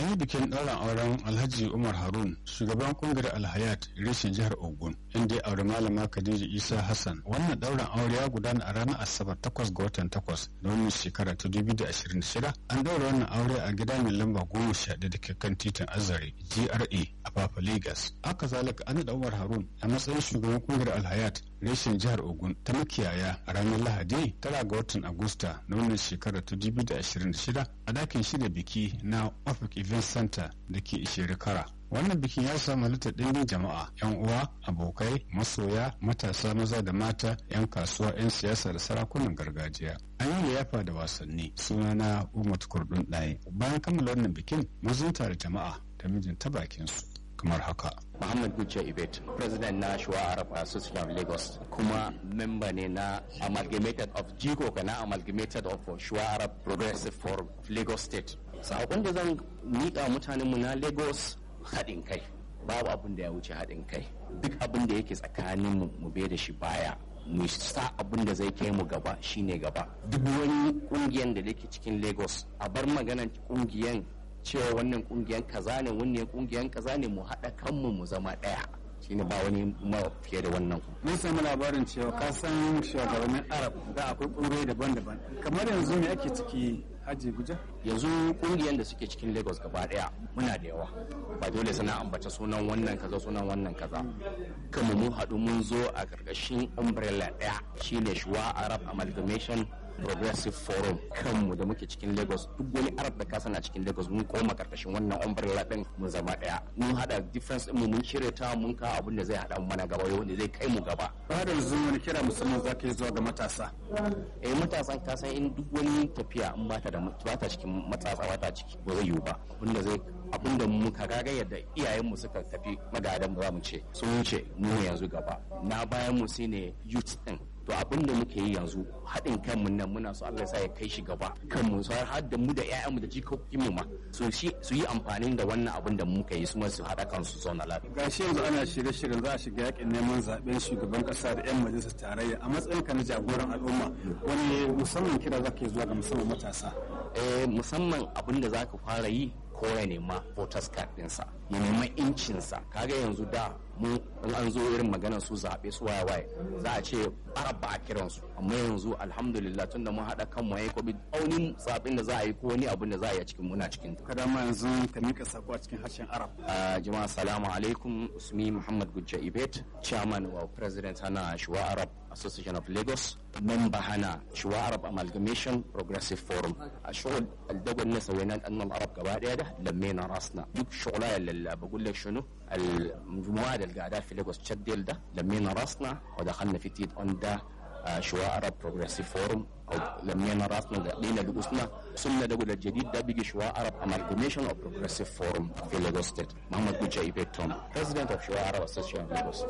an yi bikin ɗaurin auren alhaji umar harun shugaban kungiyar alhayat reshen jihar ogun inda ya auri malama khadija isa hassan wannan ɗaurin aure ya gudana a ranar asabar 8 ga watan 8 da wannan shekara ta 2026 an ɗaura wannan aure a gida mai lamba goma sha da ke kan titin azare gra a papa lagos haka zalika an da umar harun a matsayin shugaban kungiyar alhayat reshen jihar ogun ta makiyaya a ranar lahadi tara ga watan agusta na wannan shekara ta 2026 a dakin shirya biki na Offic Event Center da ke Ishirikara. Wannan bikin ya samu halittar ɗimbin jama'a, 'yan uwa, abokai, masoya, matasa maza da mata, 'yan kasuwa, 'yan siyasa da sarakunan gargajiya. An yi liyafa da wasanni sunana Umar Kurdun ɗaya. Bayan kammala wannan bikin, mun da jama'a da mijin ta bakinsu. kamar haka. Muhammad Gucce Ibet, President na Shuwa Arab Association of Lagos, kuma member ne na Amalgamated of Jigo na Amalgamated of Shuwa Arab Progressive Forum of Lagos State. Sakon da zan miƙa mutanenmu na Lagos haɗin kai. Babu abin da ya wuce haɗin kai. Duk abin da yake tsakanin mu mu bai da shi baya. mu sa abin da zai kai mu gaba shine gaba duk wani kungiyan da yake cikin lagos a bar maganan kungiyan cewa wannan kungiyan kaza ne wannan kungiyan kaza ne mu haɗa kanmu mu zama ɗaya shine ba wani ma fiye da wannan mun samu labarin cewa ka san shugabannin arab da akwai kungiyoyi daban-daban kamar yanzu me ake ciki haji guja yanzu kungiyan da suke cikin lagos gaba daya muna da yawa ba dole sana ambata sunan wannan kaza sunan wannan kaza kuma mun haɗu mun zo a ƙarƙashin umbrella daya shine shuwa arab amalgamation progressive forum kanmu da muke cikin lagos duk wani arab da kasa na cikin lagos mun koma karkashin wannan umbrella din mun zama daya mun hada difference din mu mun cire ta mun kawo abin da zai hada mana gaba wanda zai kai mu gaba ba da yanzu wani kira musamman zaka yi zuwa ga matasa eh matasan ka san in duk wani tafiya in bata da bata cikin matasa bata ciki ba zai yiwu ba abinda zai abinda muka kaga yadda iyayenmu suka tafi magadan ba za mu ce sun wuce mu yanzu gaba na bayan mu shine youth din to abin da muke yi yanzu haɗin kanmu nan muna so Allah ya kai shi gaba kanmu su har da mu da ƴaƴanmu da jikokin mu ma su su yi amfani da wannan abin da muka yi su ma su haɗa kansu zauna lafiya gashi yanzu ana shirye-shiryen za a shiga yakin neman zaben shugaban kasa da yan majalisar tarayya a matsayin ka na jagoran al'umma wani musamman kira zaka yi zuwa ga musamman matasa eh musamman abin da zaka fara yi ko ya nema voters card ɗinsa ya nema incinsa kaga yanzu da mu in an zo irin maganar su zaɓe su waye waye za a ce arab ba a kiran su amma yanzu alhamdulillah tun da mun haɗa kan mu yayi covid aunin zaɓen da za a yi ko wani abin da za a yi a cikin muna cikin kada ma yanzu ka mika sako a cikin harshen arab jama'a assalamu alaikum usmi muhammad gujja ibet chairman wa president hana shuwa arab association of lagos member hana shuwa arab amalgamation progressive forum a shugul aldagon na sauyanan annan arab gaba daya da lammena rasna duk shugula ya بقول لك شنو المجموعه اللي قاعدة في ليغوس تشدل ده لمينا راسنا ودخلنا في تيت اون ده شواء عرب بروجريسيف فورم او لمينا راسنا لقينا لقوسنا سنة ده الجديد ده بيجي شواء عرب امالجميشن او بروجريسيف فورم في ليغوس ستيت محمد بوجا ايبيتون بريزيدنت اوف شواء عرب اسوسيشن اوف ليغوس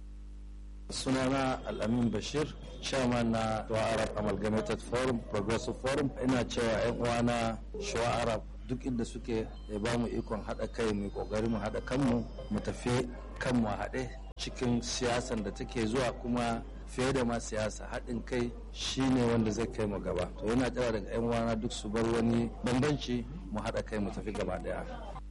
sunana al'amin bashir chairman na shuwa arab amalgamated forum progressive forum ina cewa 'yan uwana shuwa arab duk inda suke ya ba mu ikon haɗa kai mu kokari mu haɗa kanmu mu tafi kanmu a haɗe cikin siyasan da take zuwa kuma fiye da ma siyasa haɗin kai shine wanda zai kai mu gaba to yana kira daga 'yan uwana duk su bar wani bambanci mu haɗa kai mu tafi gaba ɗaya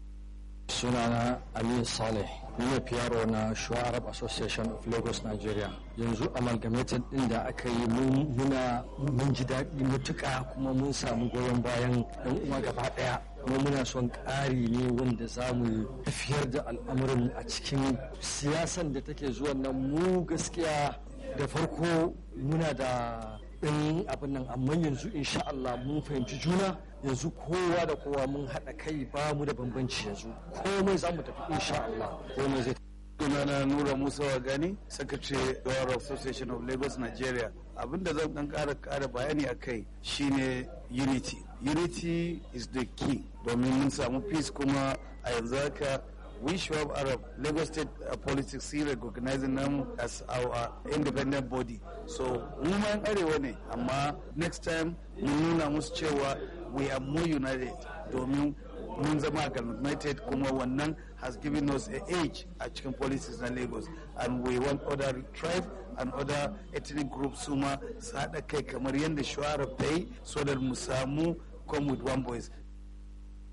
sunana aliyu saleh ni ne fiyaro na shuwa arab association of lagos nigeria yanzu amalgamated din da aka yi muna mun ji daɗi matuƙa kuma mun samu goyon bayan ɗan uwa gaba ɗaya kuma muna son ƙari ne wanda za mu tafiyar da al'amuran a cikin siyasan da take zuwa nan mu gaskiya da farko muna da ɗan abin nan amma yanzu insha Allah mun fahimci juna yanzu kowa da kowa mun haɗa kai ba mu da bambanci yanzu komai za mu tafi insha Allah komai zai sunana nura musa wagani secretary of association of lagos nigeria abinda zan dan kara kara bayani a kai shine unity unity is the key domin mun samu peace kuma a yanzu haka we Schwab Arab Lagos State uh, politics see recognizing them as our independent body so mu ma yan arewa ne amma next time mun nuna musu cewa we are more united domin mun zama united kuma wannan has given us a age a cikin politics na lagos and we want other tribe and other ethnic groups su ma su haɗa kai kamar yadda shuara ta yi so that mu samu come with one voice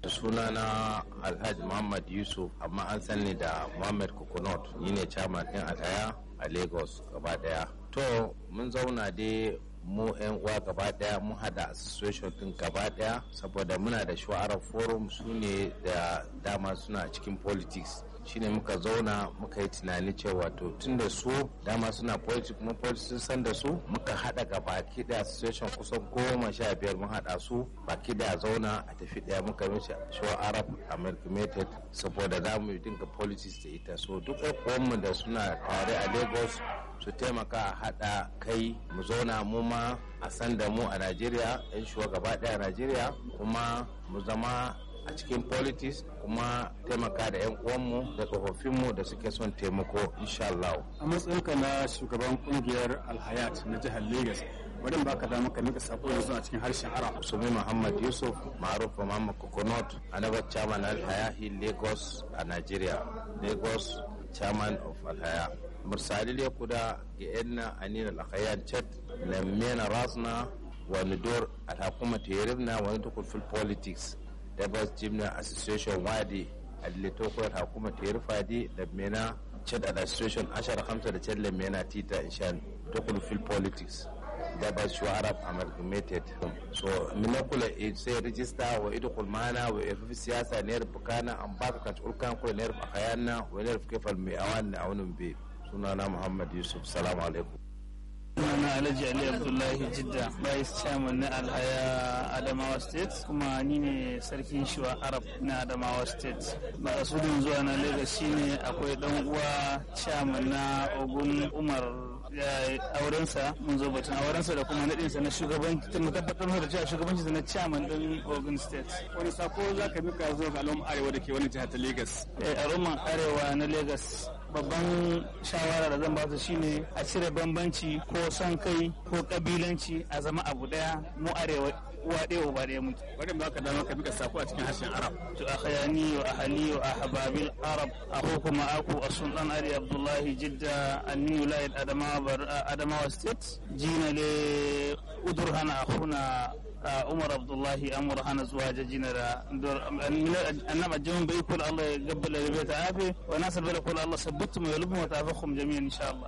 sunana alhaji muhammad yusuf amma an sani da muhammad coconut ni ne chairman din alhaya a lagos gaba daya to mun zauna dai mu yan uwa gaba daya mun hada association din gaba daya saboda muna da shu'arar forum su ne da dama suna cikin politics shine muka zauna muka yi tunani cewa to tun da su dama suna politics kuma politics sun san da su muka hada ga baki da association kusan goma sha biyar mun hada su baki da zauna a tafi daya muka mishi show arab amalgamated saboda za mu dinga politics da ita so duk mu da suna tare a lagos su taimaka a hada kai mu zauna mu ma a san da mu a najeriya yan shugaba daya a najeriya kuma mu zama a cikin politics kuma taimaka da 'yan uwanmu da tsofaffinmu da suke son taimako insha Allah. a matsayinka na shugaban kungiyar alhayat na jihar lagos wadda ba ka dama ka mika sako yanzu a cikin harshen arab Sumi Muhammad Yusuf Maruf Muhammad Coconut another chairman Alhaya in Lagos a Nigeria Lagos chairman of Alhaya Mursali ya kuda ga yanna anina alhayan chat lammena rasna wani dor alhakuma teribna wani tukul fil politics da bas jimna association wadi اللي توقع الحكومة تعرفها دي لمينا تشد association عشرة خمسة تشد لمينا تيتا إنشان تدخل في البوليتكس ده بس شو عرب amalgamated so من كل سي ريجستا ويدخل معنا ويعرف في السياسة نعرف بكانا أم باك كانت كان كل نعرف أخيانا ونعرف كيف المئوان نعاون بيه سنانا محمد يوسف السلام عليكم sunana alhaji ali abdullahi jidda vice chairman na alhaya adamawa state kuma ni ne sarkin shuwa arab na adamawa state makasudin zuwa na lagos shine akwai dan uwa chairman na ogun umar ya aurensa mun zo batun aurensa da kuma nadinsa na shugabanci mu tabbatar da cewa shugabanci na chairman din ogun state wani sako za ka mika zuwa ga al'umma arewa da ke wani jihar ta lagos al'umman arewa na lagos babban shawara da zan ba su shine a cire bambanci ko son kai ko kabilanci a zama abu daya mu arewa uwa ɗaya uba ɗaya muke wadda ba ka dama ka mika sako a cikin harshen arab to akhayani wa ahli wa ahbabil arab akhukum aku as-sultan ali abdullahi jidda anni wilayat adamawa bar adamawa state jina le udurhana akhuna umar abdullahi amur hana zuwa jajina da annaba jamin bai kula Allah ya gabbala da bai ta'afi wa nasar bai kula Allah sabbatu mai lubu wa ta'afakum jami'an insha Allah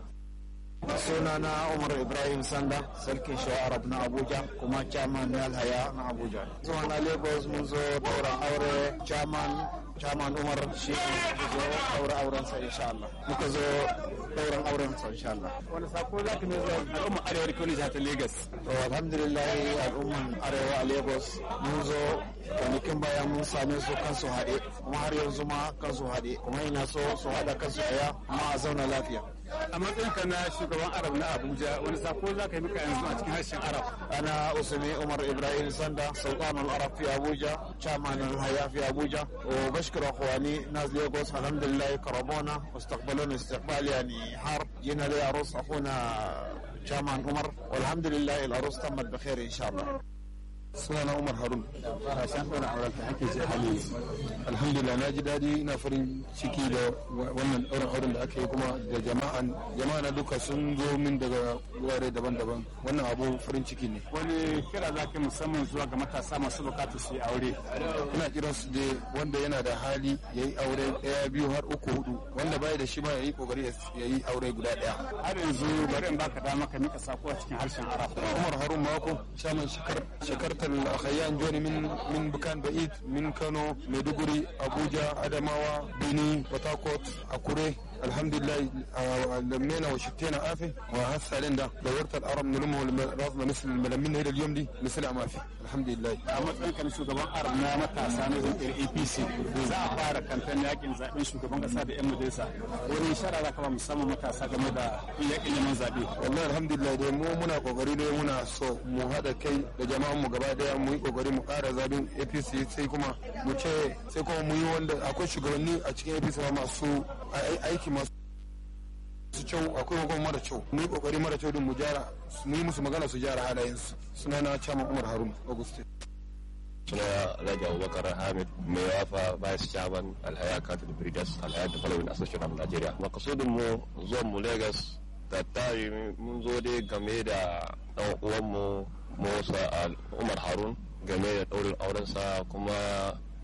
sunana umar ibrahim sanda sarkin shawa arab na abuja kuma chairman na alhaya na abuja zuwa na lagos mun zo ɗauran aure chairman chairman umar shi ne zo ɗaura aurensa insha Allah muka zo ɗauran aurensa insha Allah wani sako za ka zuwa al'umma arewa da ke wani jihar ta lagos to alhamdulillah al'umman arewa a lagos mun zo kwanakin baya mun same su kansu haɗe kuma har yanzu ma kansu haɗe kuma ina so su haɗa kansu ɗaya amma a zauna lafiya a matsayinka na shugaban arab na abuja wani sako za ka yi mika yanzu a cikin harshen arab أنا أسمي عمر إبراهيم سندا سلطان العرب في أبوجا شامان الحياة في أبوجا وبشكر أخواني ناس ليغوس الحمد لله كرمونا واستقبلونا استقبال يعني حار جينا لي عروس أخونا شامان عمر والحمد لله العروس تمت بخير إن شاء الله sunana umar harun shan ɗaura auren ta ake ce hali alhamdulillah na ji daɗi ina farin ciki da wannan ɗaurin auren da aka yi kuma da jama'an jama'a na duka sun zo min daga wurare daban-daban wannan abu farin ciki ne wani kira za ka musamman zuwa ga matasa masu bukatar su yi aure ina kiran su da wanda yana da hali ya yi aure ɗaya biyu har uku hudu wanda bai da shi ma ya yi kokari ya yi aure guda ɗaya har yanzu bari in baka dama ka mika sako a cikin harshen arab umar harun mako shaman shekartar الأخيان جوني من من مكان بعيد من كانوا ميدوغوري أبوجا أدماوا بني بطاقوت أكوري الحمد لله لمينا وشتينا آفي وهسه لندا دورت الأرب نلمه راسنا مثل الملمين هيدا اليوم دي مثل ما في الحمد لله a matsayin kan shugaban arab na matasa na jam'iyyar apc za a fara kamfen yakin zaben shugaban kasa da yan majalisa wani shara za ka ba musamman matasa game da yakin neman zaɓe wallahi alhamdulillah dai mu muna kokari dai muna so mu haɗa kai da jama'an mu gaba daya mu yi kokari mu ƙara zabin apc sai kuma mu ce sai kuma mu yi wanda akwai shugabanni a cikin apc ma masu aiki masu kyau akwai kuma mara kyau mu yi kokari mara kyau din mu gyara mu yi musu magana su gyara halayensu suna na chairman umar harun auguste suna Alhaji Abubakar Hamid mai wafa Vice Chairman Alhaya Cattle Breeders Alhaya Development Association of Nigeria. Makasudin mu zuwan mu Lagos da tari mun zo dai game da ɗan uwanmu Musa Umar Harun game da ɗaurin aurensa kuma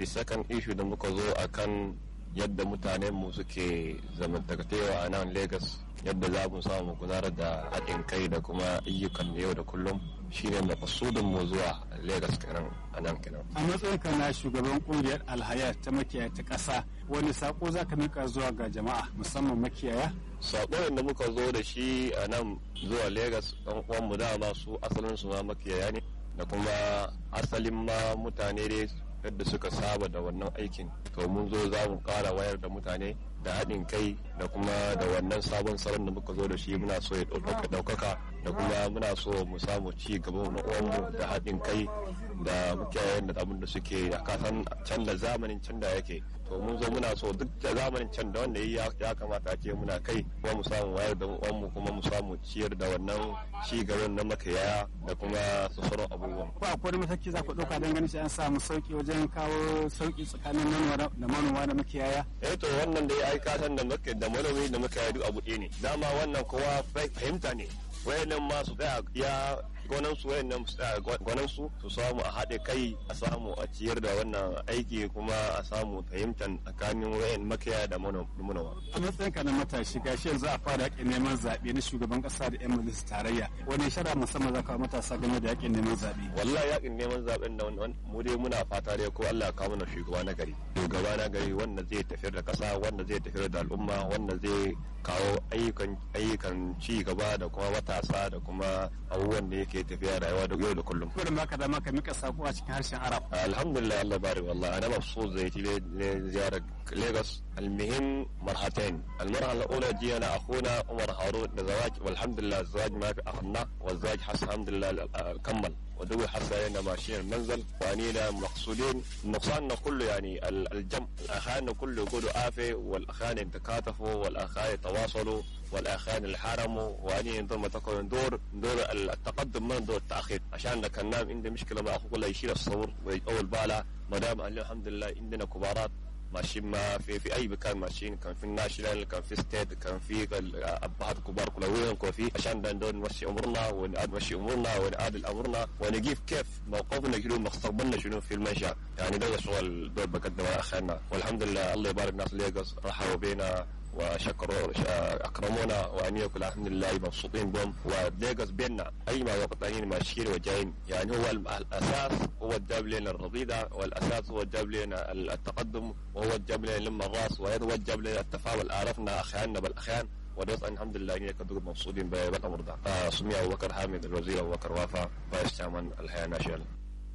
the second issue da muka zo akan yadda mutanen mu suke zamantakewa a nan lagos yadda za mu samu gudanar da haɗin kai da kuma ayyukan yau da kullum shine makasudin mu zuwa lagos kenan a nan kenan a matsayin ka na shugaban kungiyar alhaya ta makiyaya ta ƙasa wani sako za ka mika zuwa ga jama'a musamman makiyaya sakon da muka zo da shi a nan zuwa lagos ɗan uwan mu dama su asalin su ma makiyaya ne da kuma asalin ma mutane dai yadda suka saba da wannan aikin to mun zo za mu kara wayar da mutane da haɗin kai da kuma da wannan sabon salon da muka zo da shi muna so ya ɗaukaka da kuma muna so mu samu ci gaba na uwanmu da haɗin kai da mukiyayen da abin da suke a kasan can da zamanin can da yake to mun zo muna so duk da zamanin can da wanda ya kamata ce muna kai kuma mu samu wayar da uwanmu kuma mu samu ciyar da wannan ci gaban na makiyaya da kuma su sauran abubuwan. ko akwai mataki za ku ɗauka don ganin shi an samu sauki wajen kawo sauki tsakanin manoma da manoma da makiyaya. eh to wannan da ya aika san da da manomi da makiyaya duk abu ɗaya ne dama wannan kowa fahimta ne wayannan ma su tsaya ya gonan su wayannan su tsaya gonan su su samu a haɗe kai a samu a ciyar da wannan aiki kuma a samu fahimtar tsakanin wayan makiyaya da manoma. a matsayinka na matashi gashi yanzu a fara yakin neman zaɓe na shugaban ƙasa da 'yan majalisar tarayya wani shara musamman za ka matasa game da yakin neman zaɓe. wallahi yakin neman zaɓen da mu dai muna fata dai ko Allah ya kawo mana shugaba na gari shugaba na gari wanda zai tafiyar da ƙasa wanda zai tafiyar da al'umma wanda zai kawo ayyukan ayyukan ci gaba da kuma matasa da kuma abubuwan da yake tafiya rayuwa da yau da kullum. Kurin baka dama ka mika sako a cikin harshen Arab. Alhamdulillah Allah bari wallahi ana mabsut zai ci ziyarar Lagos المهم مرحلتين المرحلة الأولى جينا أخونا عمر هارون لزواج والحمد لله الزواج ما في أخذنا والزواج حس الحمد لله كمل ودوي حس لنا ماشيين المنزل وأنينا مقصودين نقصاننا كله يعني الجمع الأخان كله يقولوا آفة والأخان يتكاتفوا والأخان يتواصلوا والأخان الحرموا وأني دور ما تكون دور دور التقدم من دور التأخير عشان كان نام عندي مشكلة مع أخوه يشيل الصور ويأول باله ما دام الحمد لله عندنا كبارات ماشيين ما في في اي مكان ماشيين كان في الناشونال كان في ستيت كان في ابهات كبار كلوين كان في عشان دون نمشي امورنا ونمشي امورنا ونعادل امورنا ونجيب كيف موقفنا شنو مستقبلنا شنو في المنشا يعني ده سؤال دول بقدمه اخرنا والحمد لله الله يبارك ناس ليغوس رحبوا بينا وشكروا اكرمونا وان يكون الحمد لله مبسوطين بهم وليغوس بيننا اي ما وقتين ماشيين وجايين يعني هو الاساس هو الجاب لنا الرضيده والاساس هو الجاب لنا التقدم وهو الجاب لنا لما الراس وهو الجاب لنا التفاعل عرفنا اخياننا بالاخيان ودوس الحمد لله اني كنت مبسوطين بالامر ده آه سمي ابو بكر حامد الوزير ابو بكر وافا فايس chairman الحياه ناشونال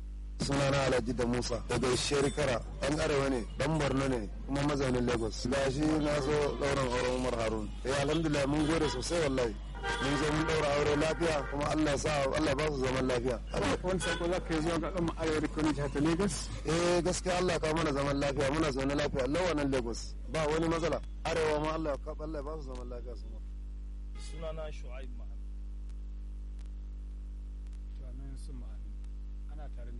sunana alhaji da musa daga sherikara dan arewa ne dan borno ne kuma mazaunin lagos gashi na zo ɗaurin auren umar harun eh alhamdulillah mun gode sosai wallahi mun zo mun ɗaura aure lafiya kuma allah ya sa allah ba su zaman lafiya wani sako za ka yi zuwa ga ɗan arewa da kone jihar lagos eh gaskiya allah ka mana zaman lafiya muna zaune lafiya lawanan lagos ba wani matsala arewa ma allah ya ba su zaman lafiya su ma sunana shu'aib ana tare